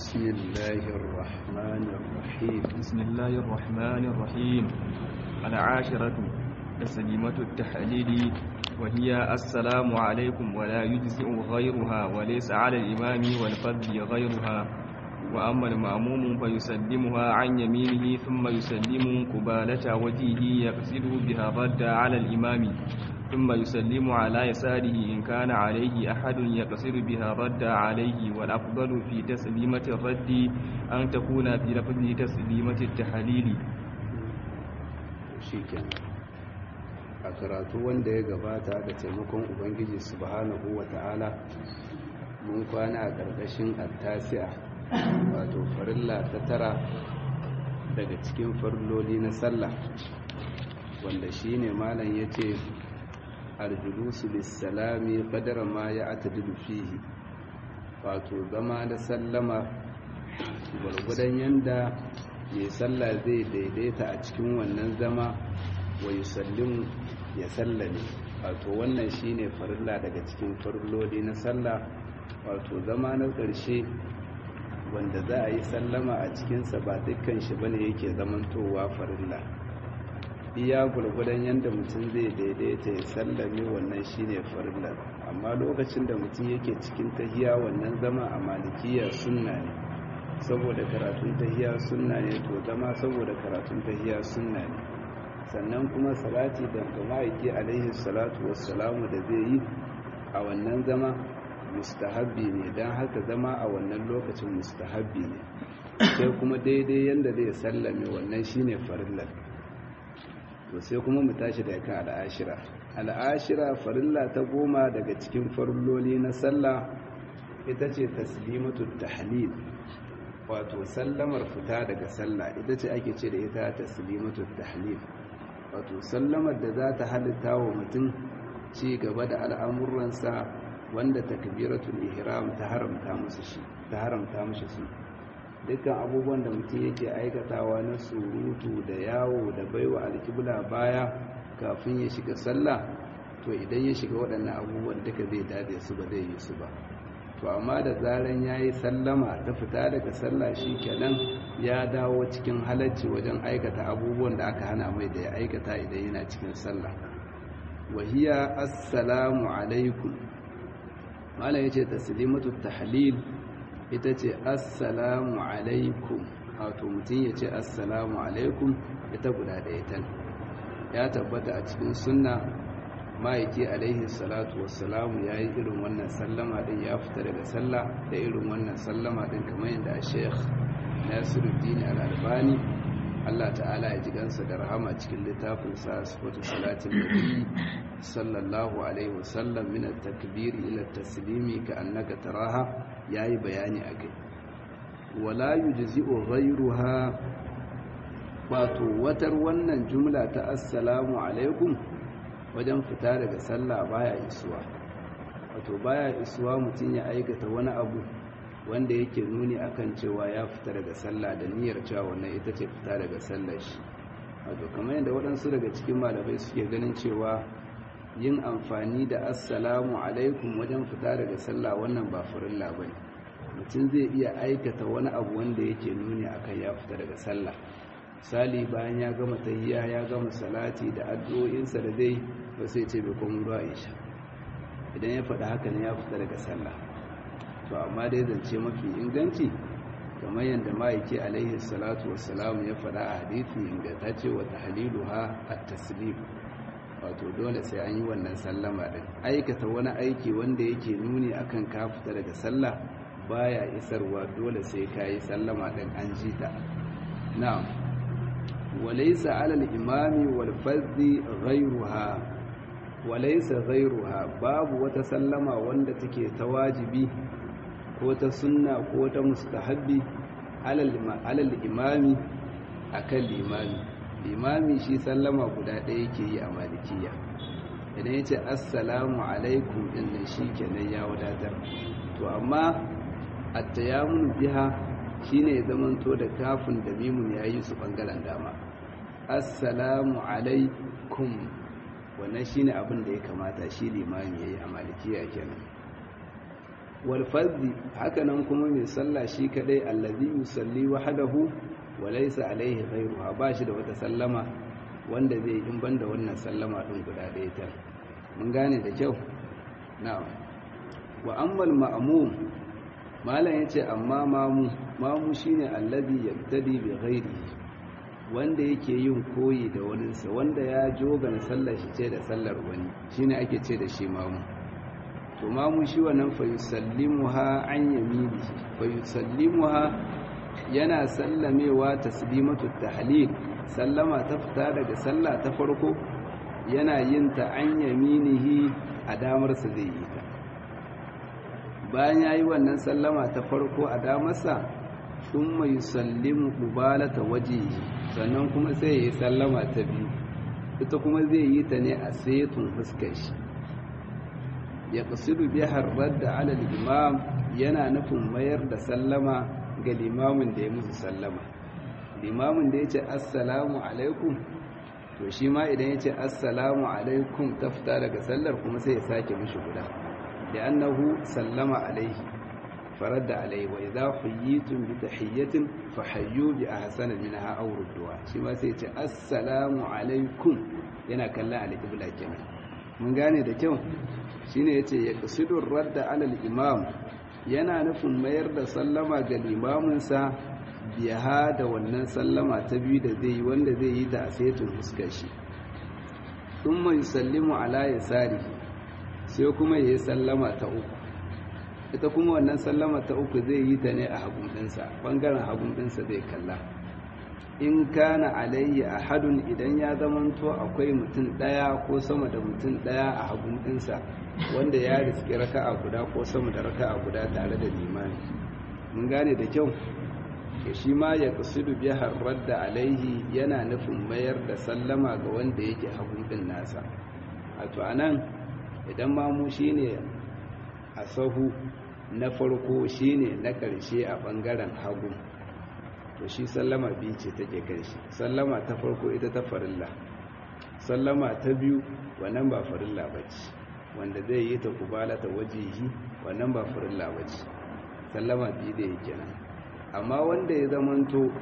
بسم الله الرحمن الرحيم بسم الله الرحمن الرحيم العاشرة تسليمة التحليل وهي السلام عليكم ولا يجزئ غيرها وليس على الإمام والفرد غيرها وأما المأموم فيسلمها عن يمينه ثم يسلم قبالة وجهه يقصد بها الرد على الإمام ثم يسلم على يساره إن كان عليه أحد يقصد بها الرد عليه والأفضل في تسليمة الرد أن تكون في لفظ تسليمة التحليل shikenan a karatu wanda ya gabata da taimakon ubangiji subhanahu wa ta'ala mun kwana a ƙarƙashin attasi'a wato farilla ta tara daga cikin farilloli na sallah wanda shine malam yace aljulusu lissalami qadara ma ya'tadilu fihi wato zama da sallama gwargwadon yanda mai sallah zai daidaita a cikin wannan zama wa yusallimu ya sallame wato wannan shine farilla daga cikin farilloli na sallah wato zama na ƙarshe wanda za a yi sallama a cikinsa ba dukkan shi bane yake zamantowa farilla iya gwargwadon yadda mutum zai daidaita ya sallame wannan shine farilla amma lokacin da mutum yake cikin tahiya wannan zama a malikiya sunna ne saboda karatun tahiya sunna ne to zama saboda karatun tahiya sunna ne sannan kuma salati da ma'aiki alaihi salatu wassalamu da zai yi a wannan zama mustahabbi ne don haka zama a wannan lokacin mustahabbi ne sai kuma daidai yadda zai sallame wannan shine farillar to sai kuma mu tashi da kan al'ashira al'ashira farilla ta goma daga cikin farilloli na sallah ita ce taslimatu tahlil wato sallamar fita daga sallah ita ce ake ce da ita taslimatu tahlil wato sallamar da za ta halitta wa mutum ci gaba da al'amuransa wanda takbiratul ihram ta haramta musu shi ta haramta mushi su dukkan abubuwan da mutum yake aikatawa na surutu da yawo da baiwa alkibla baya kafin ya shiga sallah to idan ya shiga waɗannan abubuwan duka zai dade su ba zai yi su ba to amma da zaran ya yi sallama ta fita daga sallah shi kenan ya dawo cikin halacci wajen aikata abubuwan da aka hana mai da ya aikata idan yana cikin sallah wahiya assalamu alaikum malam yace taslimatu tahlil ita ce assalamu alaikum wato mutum ya ce assalamu alaikum ita guda ɗaya tan ya tabbata a cikin sunna ma'aiki alaihi salatu wassalamu ya yi irin wannan sallama ɗin ya fita daga sallah da irin wannan sallama ɗin kamar yadda a sheikh nasiruddin al'albani allah ta'ala ya ji gansa da rahama cikin littafin sa sifatu salatin nabi sallallahu alaihi wasallam min at-takbir ila at-taslimi ka annaka taraha yayi bayani akai wala yujzi'u ghayruha wato watar wannan jumla ta assalamu alaikum wajen fita daga sallah baya isuwa wato baya isuwa mutum ya aikata wani abu wanda yake nuni akan cewa ya fita daga sallah da niyyar cewa wannan ita ce fita daga sallar shi wato kamar yadda waɗansu daga cikin malamai suke ganin cewa yin amfani da assalamu alaikum wajen fita daga sallah wannan ba farilla ba ne mutum zai iya aikata wani abu wanda yake nuni akan ya fita daga sallah misali bayan ya gama tahiyya ya gama salati da addu'o'insa da zai ba sai ce bai kuma ruwa isha idan ya faɗa haka ne ya fita daga sallah to amma dai zance mafi inganci kamar yadda ma'aiki alaihi salatu wassalamu ya faɗa a hadithi ingantacce wa tahliluha at-taslim wato dole sai an yi wannan sallama din aikata wani aiki wanda yake nuni akan ka fita daga sallah baya isarwa dole sai ka yi sallama din an ji ta na'am walaysa 'ala al-imami wal fardhi ghayruha walaysa ghayruha babu wata sallama wanda take ta wajibi ko ta sunna ko ta mustahabbi 'ala al-imami akan limami limami shi sallama guda ɗaya yake yi a malikiya idan ya ce assalamu alaikum ɗin nan shi kenan ya wadatar to amma attayamun biha shine ya zamanto da kafin da mimun ya yi su ɓangaren dama assalamu alaikum wannan shine abin da ya kamata shi limami ya yi a malikiya kenan wal fardhi hakanan kuma mai sallah shi kadai allazi yusalli wahdahu wa laysa alaihi ghayruha ba shi da wata sallama wanda zai in banda wannan sallama din guda ɗaya ta mun gane da kyau na'am wa ammal ma'mum malam yace amma mamu mamu shine allazi yabtadi bi ghairihi wanda yake yin koyi da waninsa wanda ya jogana sallar shi ce da sallar wani shine ake ce da shi mamu to mamu shi wannan fa yusallimuha an yamini fa yusallimuha yana sallamewa taslimatu tahlil sallama ta fita daga sallah ta farko yana yin ta an yaminihi a damarsa zai yi ta bayan yayi wannan sallama ta farko a damarsa thumma yusallimu qubalata wajhihi sannan kuma sai ya yi sallama ta biyu ita kuma zai yi ta ne a setun fuskar shi ya kusudu bihar radda ala imam yana nufin mayar da sallama ga limamin da ya musu sallama limamin da ya ce assalamu alaikum to shi ma idan ya ce assalamu alaikum ta fita daga sallar kuma sai ya sake mishi guda da annahu sallama alaihi فرد عليه وإذا حييتم بتحية فحيوا بأحسن منها أو ردوها شما سيتي السلام عليكم yana kalla al-qibla kenan mun gane da kyau shine yace ya qasidur radda ala al-imam yana nufin mayar da sallama ga limamin sa biha da wannan sallama ta biyu da zai yi wanda zai yi ta a saitin fuskar shi thumma yusallimu ala yasari sai kuma yayi sallama ta uku ita kuma wannan sallama ta uku zai yi ta ne a hagun ɗinsa ɓangaren hagun ɗinsa zai kalla in kana alayyi ahadun idan ya zamanto akwai mutum ɗaya ko sama da mutum ɗaya a hagun ɗinsa wanda ya riski raka'a guda ko sama da raka'a guda tare da limani mun gane da kyau ya shi ma ya kusudu biya harar da alaihi yana nufin mayar da sallama ga wanda yake hagun ɗin nasa a to anan idan mamu shine a sahu na farko shine na ƙarshe a ɓangaren hagu to shi sallama biyu ce take kan shi sallama ta farko ita ta farilla sallama ta biyu wannan ba farilla ba ce wanda zai yi ta kubala ta wajihi wannan ba farilla ba ce sallama biyu da yake nan amma wanda ya zamanto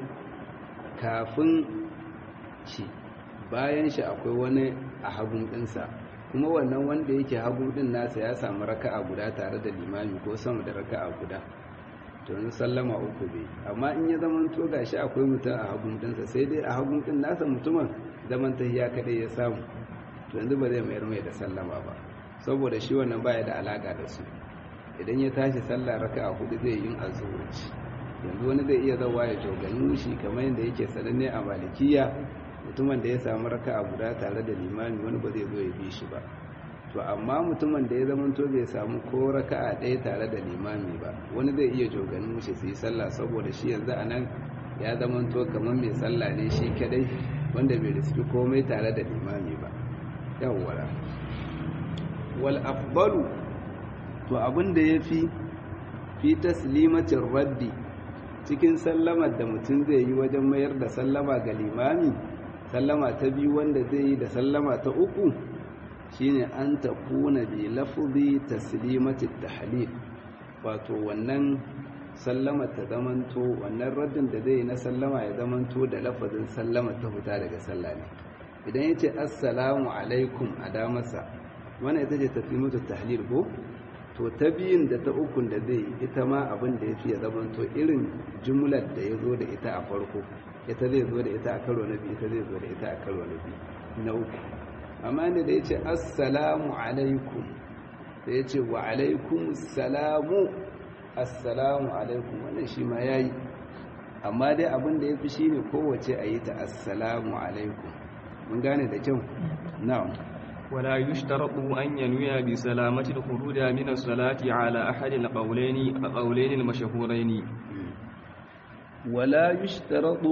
kafin shi bayan shi akwai wani a hagun ɗinsa kuma wannan wanda yake hagu din nasa ya samu raka'a guda tare da limami ko sama da raka'a guda to yanzu sallama uku bai amma in ya zaman to gashi akwai mutum a hagun dinsa sai dai a hagun din nasa mutumin zaman tahiya kadai ya samu to yanzu ba zai mayar mai da sallama ba saboda shi wannan baya da alaka da su idan ya tashi sallah raka'a hudu zai yin azzuci yanzu wani zai iya zawa ya jogani shi kamar yadda yake sananne a malikiya mutumin da ya samu raka'a guda tare da limami wani ba zai zo ya bi shi ba to amma mutumin da ya zamanto bai samu ko raka'a ɗaya tare da limami ba wani zai iya joganin shi su yi sallah saboda shi yanzu a nan ya zamanto kamar mai sallah ne shi kadai wanda bai riski komai tare da limami ba yawwara wal afdalu to abin da ya fi fi taslimatin raddi cikin sallamar da mutum zai yi wajen mayar da sallama ga limami sallama ta biyu wanda zai yi da sallama ta uku shine an ta kuna bi lafzi taslimatit tahlil wato wannan sallama ta zamanto wannan raddin da zai yi na sallama ya zamanto da lafazin sallama ta fita daga sallah ne idan yace assalamu alaikum a damarsa wannan ita ce taslimatul tahlil ko to ta biyun da ta ukun da zai yi ita ma abin da ya fi ya zamanto irin jumlar da ya zo da ita a farko ita zai zo da ita a karo na biyu ita zai zo da ita a karo na biyu na uku amma ne da ya ce assalamu alaikum da ya ce wa alaikum salamu assalamu alaikum wannan shi ma ya yi amma dai abin da ya fi shi ne kowace a yi ta assalamu alaikum mun gane da kyau na'am ولا يشترط أن ينوي بسلامة الخروج من الصلاة على أحد القولين القولين المشهورين ولا يشترط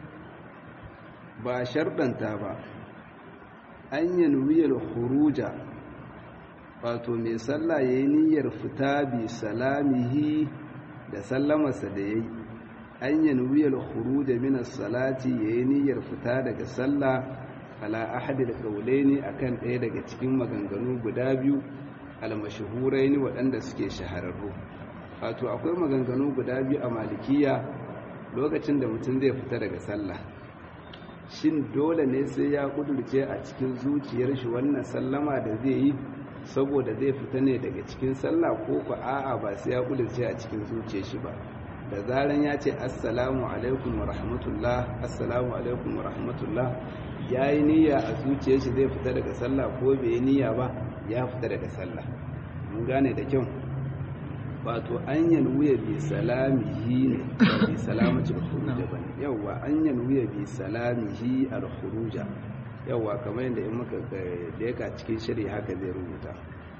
ba sharɗanta ba an yanwiyar huruja wato mai sallah ya yi niyyar fita bi salamihi da sallamarsa da ya yi an yanwiyar huruja minas salati ya yi niyyar fita daga sallah ala ahadil qawlaini akan ɗaya daga cikin maganganu guda biyu almashhuraini waɗanda suke shahararru wato akwai maganganu guda biyu a malikiya lokacin da mutum zai fita daga sallah shin dole ne sai ya kudurce a cikin zuciyar shi wannan sallama da zai yi saboda zai fita ne daga cikin sallah ko ku a'a ba sai ya kudurce a cikin zuciyar shi ba da zaran ya ce assalamu alaikum wa rahmatullah assalamu alaikum wa rahmatullah ya yi niyya a zuciyar shi zai fita daga sallah ko bai yi niyya ba ya fita daga sallah mun gane da kyau wato an yanwuya bi salamihi ne bi salamati al-khuruja bane yawa an yanwuya bi salamihi al-khuruja yawa kamar yadda in muka leka cikin shiri haka zai rubuta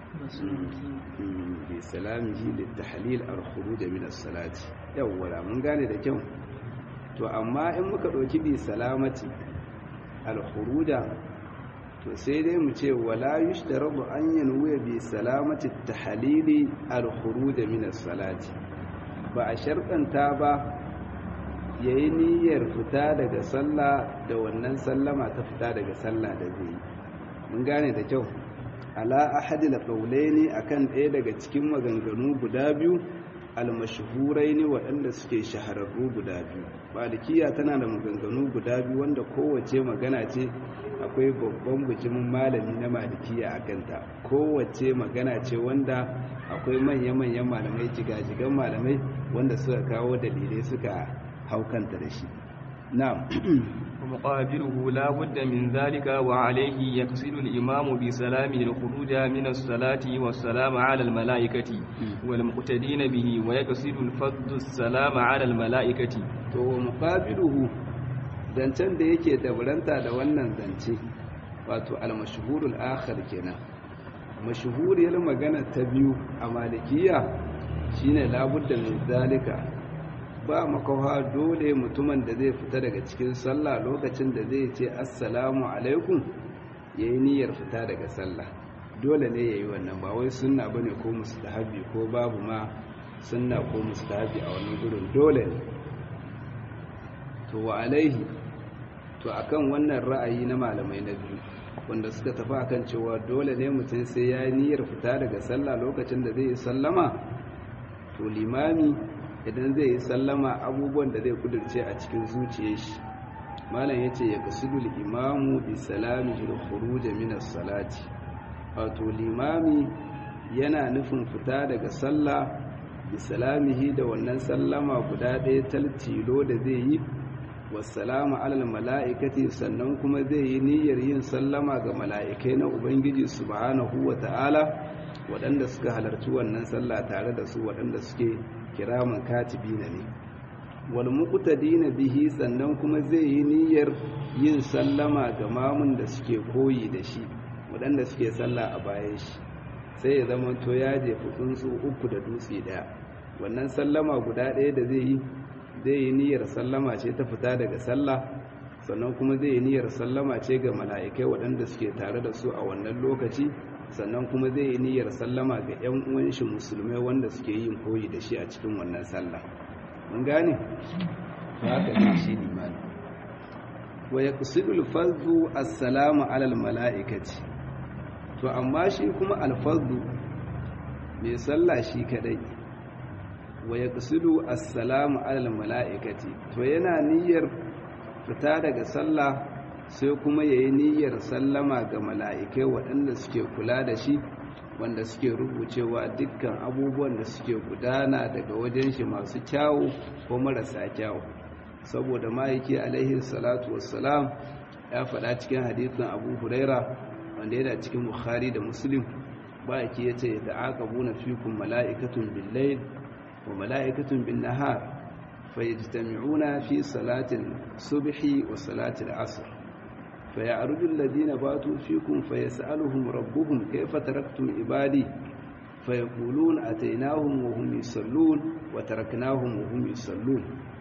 bi salamihi litahlil al-khuruj min as-salati yawa mun gane da kyau to amma in muka dauki bi salamati al-khuruja to sai dai mu ce wala yushtaradu an yanwiya bi salamati at-tahlili al-khuruj min as-salati ba a sharɗanta ba yayi niyyar fita daga sallah da wannan sallama ta fita daga sallah da zai yi mun gane da kyau ala ahadi al-qawlaini akan ɗaya daga cikin maganganu guda biyu al-mashhuraini waɗanda suke shahararru guda biyu malikiya tana da maganganu guda biyu wanda kowace magana ce akwai babban bijimin malami na malikiya a kanta kowace magana ce wanda akwai manya-manyan malamai jigajigan malamai wanda suka kawo dalilai suka haukanta da shi na'am ومقابله لا بد من ذلك وعليه يقصد الإمام بسلامه الخروج من الصلاة والسلام على الملائكة والمقتدين به ويقصد الفضل السلام على الملائكة to muqabiluhu zancen da yake dauranta da wannan zance wato al-mashhurul akhir kenan mashhuriyar magana ta biyu a malikiya shine labudda min zalika ba makawa dole mutumin da zai fita daga cikin sallah lokacin da zai ce assalamu alaikum yayi niyyar fita daga sallah dole ne yayi wannan ba wai sunna bane ko mustahabi ko babu ma sunna ko mustahabi a wannan gurin dole ne to wa alaihi to akan wannan ra'ayi na malamai na biyu wanda suka tafi akan cewa dole ne mutum sai ya yi niyyar fita daga sallah lokacin da zai yi sallama to limami idan zai yi sallama abubuwan da zai kudurce a cikin zuciyar shi malam yace ya kasudul imamu bi salami da khuruj min as-salati wato limami yana nufin fita daga sallah bi salamihi da wannan sallama guda ɗaya taltilo da zai yi wassalamu alal mala'ikati sannan kuma zai yi niyyar yin sallama ga mala'ikai na ubangiji subhanahu wa ta'ala waɗanda suka halarci wannan sallah tare da su waɗanda suke kiraman katibi na ne wal muqtadina bihi sannan kuma zai yi niyyar yin sallama ga mamun da suke koyi da shi waɗanda suke sallah a bayan shi sai ya zama to ya jefi tsuntsu uku da dutse ɗaya wannan sallama guda ɗaya da zai yi zai yi niyyar sallama ce ta fita daga sallah sannan kuma zai yi niyyar sallama ce ga mala'ikai waɗanda suke tare da su a wannan lokaci sannan kuma zai yi niyyar sallama ga 'yan uwan shi musulmai wanda suke yin koyi da shi a cikin wannan sallah mun gane haka ne shi limani wa yaqsidu al-fardhu assalamu ala al-mala'ikati to amma shi kuma al-fardhu mai sallah shi kadai wa ya ƙasidu assalamu alal mala'ikati to yana niyyar fita daga sallah sai kuma ya yi niyyar sallama ga mala'ikai waɗanda suke kula da shi wanda suke rubucewa dukkan abubuwan da suke gudana daga wajen shi masu kyawu ko marasa kyawu saboda ma'aiki alaihi salatu wassalam ya faɗa cikin hadithin abu huraira wanda yana cikin bukhari da muslim ma'aiki ya ce da aka buna fikun mala'ikatun billail وملائكة بالنهار فيجتمعون في صلاة الصبح وصلاة العصر فيعرج الذين باتوا فيكم فيسألهم ربهم كيف تركتم عبادي فيقولون أتيناهم وهم يصلون وتركناهم وهم يصلون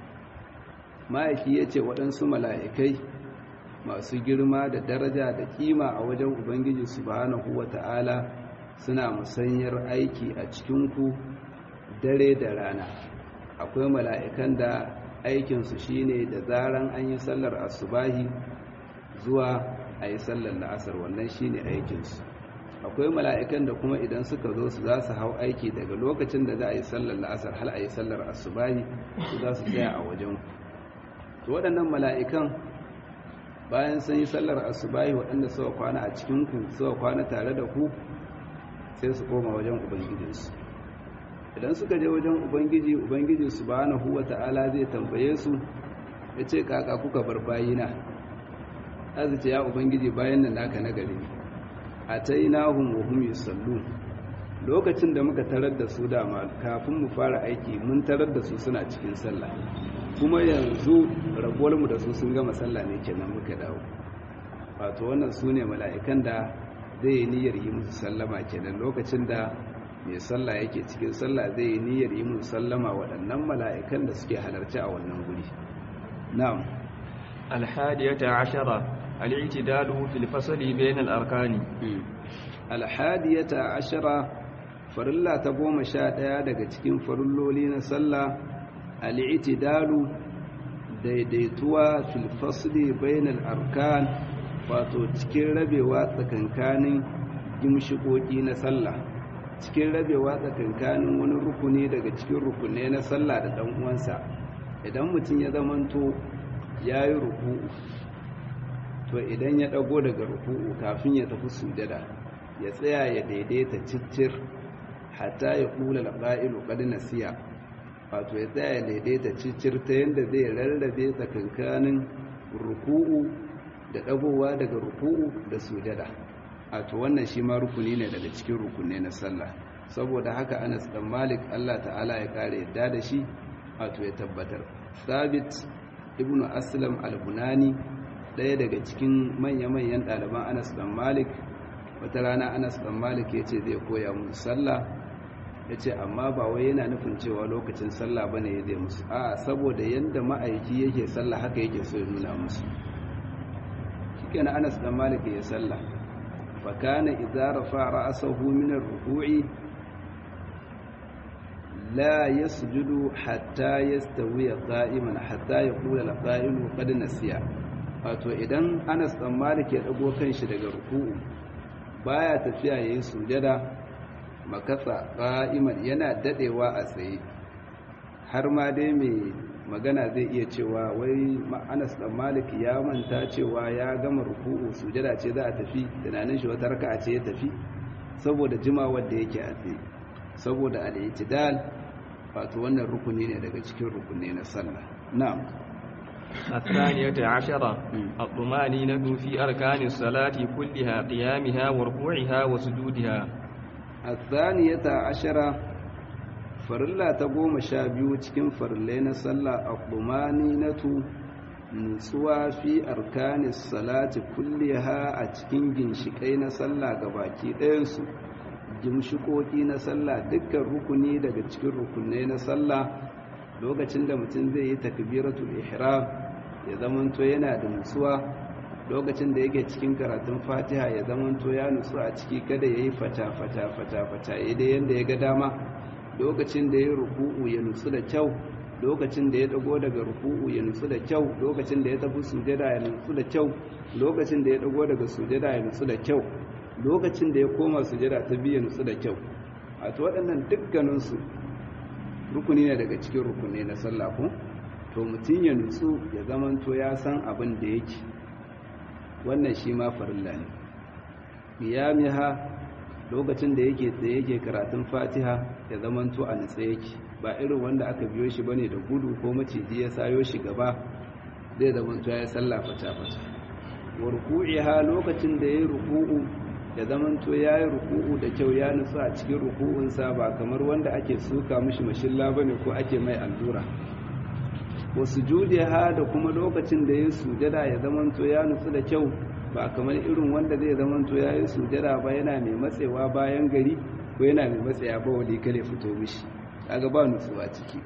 ما yake yace waɗansu mala'ikai masu girma da daraja da kima a wajen ubangiji subhanahu wata'ala suna musanyar aiki a cikinku dare da rana akwai mala'ikan da aikinsu shine da zaran an yi sallar asubahi zuwa a yi sallar la'asar wannan shine aikinsu akwai mala'ikan da kuma idan suka zo su za su hau aiki daga lokacin da za a yi sallar la'asar hal a yi sallar asubahi su za su tsaya a wajen to waɗannan mala'ikan bayan sun yi sallar asubahi waɗanda suka kwana a cikinku suka kwana tare da ku sai su koma wajen ubangijinsu idan suka je wajen ubangiji ubangiji su ba na huwa ta'ala zai tambaye su ya ce kaka kuka bar bayina azu ce ya ubangiji bayan da naka na gari a ta yi nahun wa hum yusallu lokacin da muka tarar da su dama kafin mu fara aiki mun tarar da su suna cikin sallah kuma yanzu rabuwarmu da su sun gama sallah ne kenan muka dawo wato wannan su ne mala'ikan da zai yi niyyar yi musu sallama kenan lokacin da mai sallah yake cikin sallah zai yi niyyar yi musu sallama waɗannan mala'ikan da suke halarci a wannan guri na'am alhadiyata ashara al-i'tidalu fil fasli bain al-arkani alhadiyata ashara farilla ta goma sha ɗaya daga cikin farilloli na sallah al'itidalu daidaituwa fil fasli bainal arkan wato cikin rabewa tsakankanin gimshikoki na sallah cikin rabewa tsakankanin wani rukuni daga cikin rukunai na sallah da dan uwansa idan mutum ya zamanto yayi ruku'u to idan ya dago daga ruku'u kafin ya tafi sujada ya tsaya ya daidaita ciccir hatta ya kula al-qa'ilu qad nasiya wato ya tsaya daidaita cicir ta yadda zai rarrabe tsakankanin ruku'u da ɗagowa daga ruku'u da sujada a to wannan shi ma rukuni ne daga cikin rukunai na sallah saboda haka anas dan malik allah ta'ala ya kare yadda da shi wato ya tabbatar sabit ibnu aslam al-bunani ɗaya daga cikin manya-manyan ɗaliban anas dan malik wata rana anas dan malik ya ce zai koya musu sallah ya ce amma ba wai yana nufin cewa lokacin sallah ba ne ya zai musu a saboda yadda ma'aiki yake sallah haka yake so ya nuna musu shi kenan anas dan malik ya sallah fa kana idza rafa ra'sahu min ar-ruku'i la yasjudu hatta yastawi qa'iman hatta yaqula al-qa'ilu qad nasiya wato idan anas dan malik ya dago kanshi daga ruku'u baya tafiya yayin sujada makasa ƙa'iman yana dadewa a tsaye har ma dai mai magana zai iya cewa wai ma'anas dan malik ya manta cewa ya gama ruku'u sujada ce za a tafi tunanin shi wata raka'a ce ya tafi saboda jimawar da yake a tsaye saboda al-i'tidal wato wannan rukuni ne daga cikin rukuni na sallah na'am الثانية عشرة الطمانينة في أركان الصلاة كلها قيامها وركوعها وسجودها الثانية عشرة فرلا تقوم شابيو cikin farillai na sallah at-tumaninatu nutsuwa fi arkanis salati kulliha a cikin ginshikai na sallah gabaki ɗayan su gimshikoki na sallah dukkan rukuni daga cikin rukunai na sallah lokacin da mutum zai yi takbiratul ihram ya zamanto yana da nutsuwa lokacin da yake cikin karatun fatiha ya zamanto ya nutsu a ciki kada ya yi fata-fata fata-fata idai yadda ya ga dama lokacin da ya ruku'u ya nutsu da kyau lokacin da ya dago daga ruku'u ya nutsu da kyau lokacin da ya tafi sujada ya nutsu da kyau lokacin da ya dago daga sujada ya nutsu da kyau lokacin da ya koma sujada ta biyu ya nutsu da kyau a to waɗannan dukkaninsu rukuni ne daga cikin rukuni na sallah ko to mutum ya nutsu ya zamanto ya san abin da yake wannan shi ma farilla ne qiyamiha lokacin da yake tsaye yake karatun fatiha ya zamanto a nutse yake ba irin wanda aka biyo shi bane da gudu ko maciji ya sayo shi gaba zai zamanto ya sallah fata fata wa ruku'iha lokacin da yayi ruku'u ya zamanto yayi ruku'u da kyau ya nutsu a cikin ruku'unsa ba kamar wanda ake suka mishi mashilla bane ko ake mai allura wa sujudiha da kuma lokacin da ya sujada ya zamanto ya nutsu da kyau ba kamar irin wanda zai zamanto ya yi sujada ba yana mai matsewa bayan gari ko yana mai matsaya ba wali kare fito mishi kaga ba nutsuwa ciki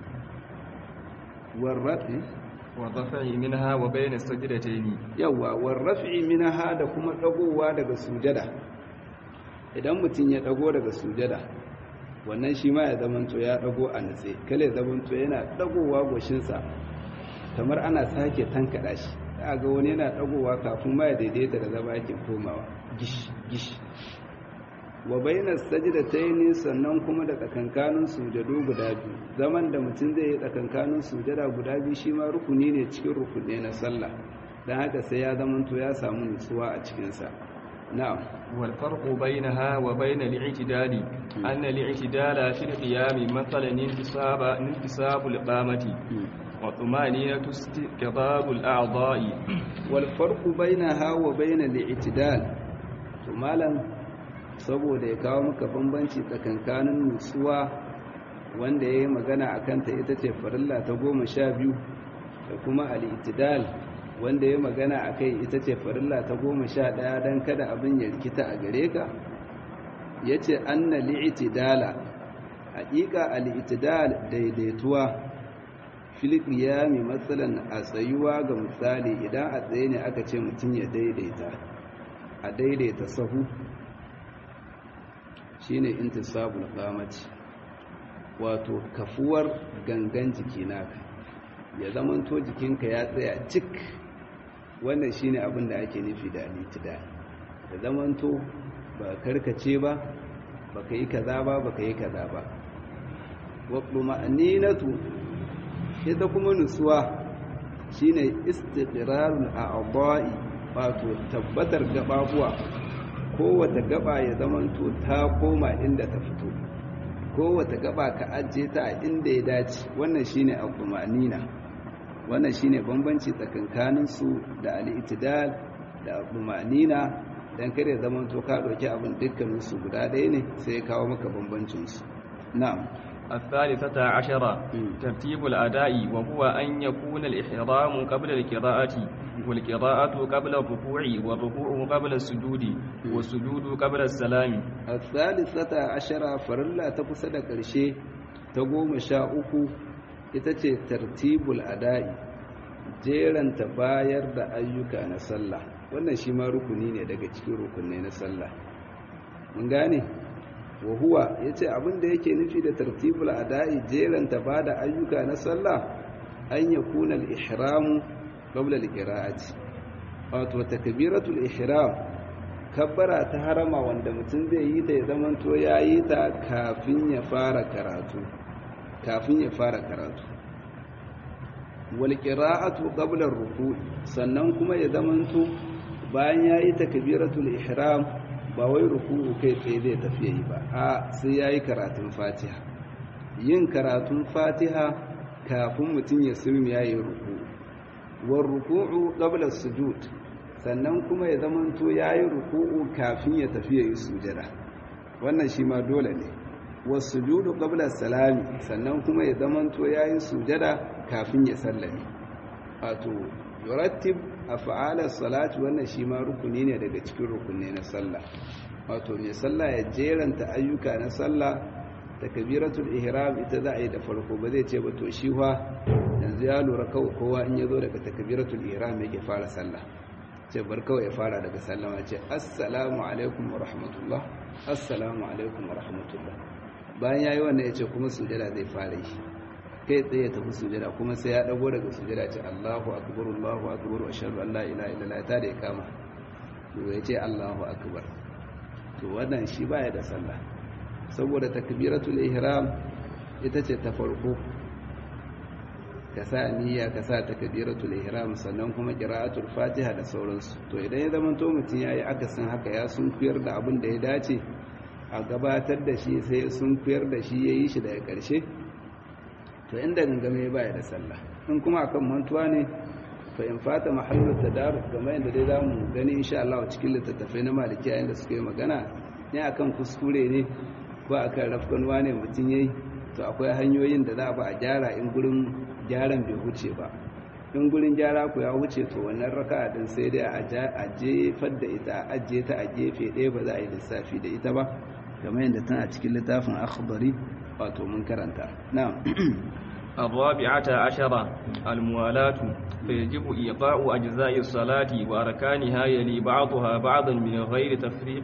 warrafi والرفع منها وبين السجدتين yawa warrafi minha da kuma dagowa daga sujada idan mutum ya dago daga sujada wannan shi ma ya zamanto ya dago a nutse kale ya zamanto yana dagowa goshinsa kamar ana sake tankada shi ga wani yana dagowa kafin ma ya daidaita da zama yake komawa gish gish wa bainas sajdatayn sannan kuma da tsakankanin sujadu guda biyu zaman da mutum zai yi tsakankanin sujada guda biyu shi ma rukuni ne cikin rukuni na sallah dan haka sai ya zamanto ya samu nutsuwa a cikin sa na'am wal farqu bainaha wa bain al-i'tidal anna al-i'tidal fi al-qiyam mathalan intisaba intisabu al-qamati wa tumaniyatu istiqbal al-a'dha'i wal farqu bainaha wa bain al-i'tidal to malam saboda ya kawo maka bambanci tsakankanin nutsuwa wanda ya yi magana a kanta ita ce farilla ta goma sha biyu da kuma al'itidal wanda ya magana a kai ita ce farilla ta goma sha ɗaya don kada abin ya rikita a gare ka ya ce an na li'itidala haƙiƙa al'itidal daidaituwa filipiya mai matsalan a tsayuwa ga misali idan a tsaye ne aka ce mutum ya daidaita a daidaita sahu shine intisabul qamati wato kafuwar gangan jiki naka ya zamanto jikinka ya tsaya cik wannan shine abin da ake nufi da alitida ya zamanto ba karkace ba baka yi kaza ba baka yi kaza ba wa ma'aninatu ita kuma nutsuwa shine istiqrarul a'dha'i wato tabbatar gababuwa kowace gaba ya zamanto ta koma inda ta fito kowace gaba ka ajiye ta a inda ya dace wannan shine al-qumanina wannan shine bambanci tsakankanin su da al-itidal da al-qumanina dan kare zamanto ka doki abin dukkanin su guda ɗaya ne sai ya kawo maka bambancin su na'am الثالثة عشرة ترتيب الأداء وهو أن يكون الإحرام قبل القراءة والقراءة قبل الركوع والركوع قبل السجود والسجود قبل السلام الثالثة عشرة فرلا تقصد كرشي تقوم شاؤك itace tartibul ada'i jeran ta bayar da ayyuka na sallah wannan shi ma rukuni ne daga cikin rukunai na sallah mun gane wa huwa yace abin da yake nufi da tartibul ada'i jeranta bada ayyuka na sallah an yakuna al-ihram qabla al-qira'ati wato takbiratul ihram kabbara ta harama wanda mutum zai yi ta ya zamanto yayi ta kafin ya fara karatu kafin ya fara karatu wal qira'atu qabla ar-ruku' sannan kuma ya zamanto bayan yayi takbiratul ihram ba wai ruku'u kai tsaye zai tafi yi ba a sai yayi karatun fatiha yin karatun fatiha kafin mutum ya sulmi yayi ruku'u war ruku'u qabla sujud sannan kuma ya zamanto yayi ruku'u kafin ya tafi yayi sujada wannan shi ma dole ne was sujudu qabla salami sannan kuma ya zamanto yayi sujada kafin ya sallame wato yurattib af'ala salati wannan shi ma rukuni ne daga cikin rukunne na sallah wato mai sallah ya jeranta ayyuka na sallah takbiratul ihram ita za a yi da farko ba zai ce ba to shi fa yanzu ya lura kawai kowa in ya zo daga takbiratul ihram yake fara sallah ce bar kawai ya fara daga sallama ce assalamu alaikum wa rahmatullah assalamu alaikum wa rahmatullah bayan yayi wannan ya ce kuma sujada zai fara yi kai tsaye tafi sujada kuma sai ya dago daga sujada ce Allahu akbar Allahu akbar wa ashhadu an la ilaha illallah ta da ikama to ya ce Allahu akbar to wannan shi baya da sallah saboda takbiratul ihram ita ce ta farko ka sa niyya ka sa takbiratul ihram sannan kuma qira'atul fatiha da sauransu to idan ya zama to mutun yayi akasin haka ya sun kuyar da abin da ya dace a gabatar da shi sai sun kuyar da shi yayi shi daga ƙarshe to inda gangame baya da sallah in kuma akan mantuwa ne fa in fata mahallu tadarus kamar yadda dai zamu gani insha Allah cikin littattafai na malikiya inda suke magana ne akan kuskure ne ko akan rafkanwa ne mutum yayi to akwai hanyoyin da za a ba a gyara in gurin gyaran bai huce ba in gurin gyara ku ya huce to wannan raka'a din sai dai a jefar da ita a ajiye ta a gefe ɗaya ba za a yi lissafi da ita ba kamar yadda tana cikin littafin akhbari wato mun karanta na'am الرابعة عشرة الموالاة فيجب إيقاع أجزاء الصلاة وأركانها يلي بعضها بعضا من غير تفريق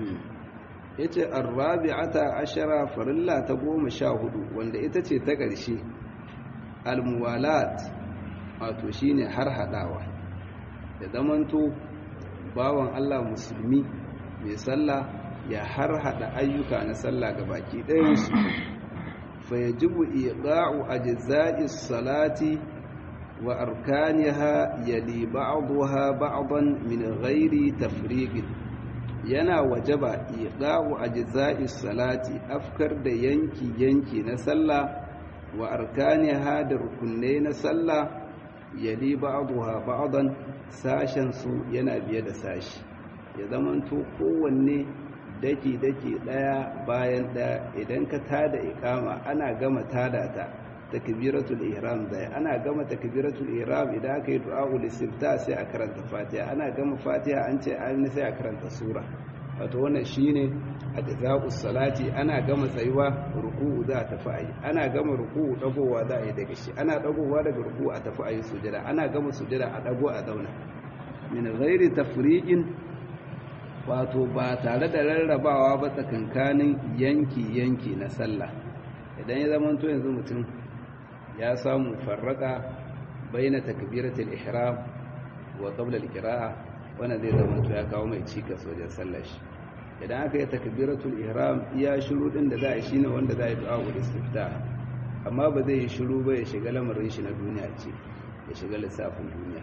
yace arrabi'ata ashara farilla ta goma sha hudu wanda ita ce ta ƙarshe almuwalat wato shine har hadawa da zamanto bawan Allah musulmi mai sallah ya har hada ayyuka na sallah ga baki ɗayansu fa yajibu iqa'u ajza'is salati wa arkaniha yali ba'daha ba'dan min ghairi tafriqin yana wajaba iqa'u ajza'is salati afkar da yanki yanki na sallah wa arkaniha da rukunai na sallah yali ba'daha ba'dan sashen su yana biye da sashi ya zamanto kowanne daki-daki ɗaya bayan ɗaya idan ka tada ikama ana gama tada ta takbiratul ihram zai ana gama takbiratul ihram idan aka yi du'a'ul istifta sai a karanta fatiha ana gama fatiha an ce an sai a karanta sura wato wannan shine ajza'us salati ana gama tsayuwa ruku'u za ta tafi ayi ana gama ruku'u dagowa za a yi daga shi ana dagowa daga ruku'u a tafi ayi sujada ana gama sujada a dago a zauna min ghairi tafriqin wato ba tare da rarrabawa ba tsakankanin yanki-yanki na sallah idan ya zama to yanzu mutum ya samu farraka baina takbiratul ihram wa qabla al-qira'a wannan zai zama to ya kawo mai cikas wajen sallar shi idan aka yi takbiratul ihram iya shiru din da za a shine wanda za a yi du'a ul istiftah amma ba zai yi shiru ba ya shiga lamarin shi na duniya ce ya shiga lissafin duniya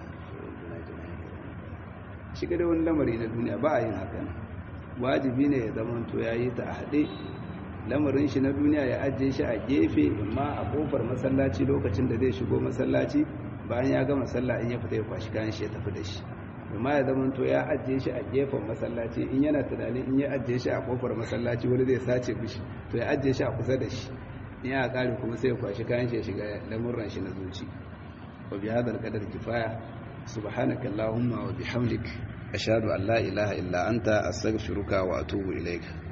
shiga da wani lamari na duniya ba a yin hakan wajibi ne ya zama to ya yi ta a haɗe lamarin shi na duniya ya ajiye shi a gefe amma a kofar masallaci lokacin da zai shigo masallaci bayan ya gama sallah in ya fita ya kwashi kayan shi ya tafi da shi amma ya zama to ya ajiye shi a gefen masallaci in yana tunani in ya ajiye shi a kofar masallaci wani zai sace mishi to ya ajiye shi a kusa da shi in ya kare kuma sai ya kwashi kayan shi ya shiga lamurran shi na zuci wa bi hadal qadar kifaya subhanaka allahumma wa bihamdik ashhadu an la ilaha illa anta astaghfiruka wa atubu ilaik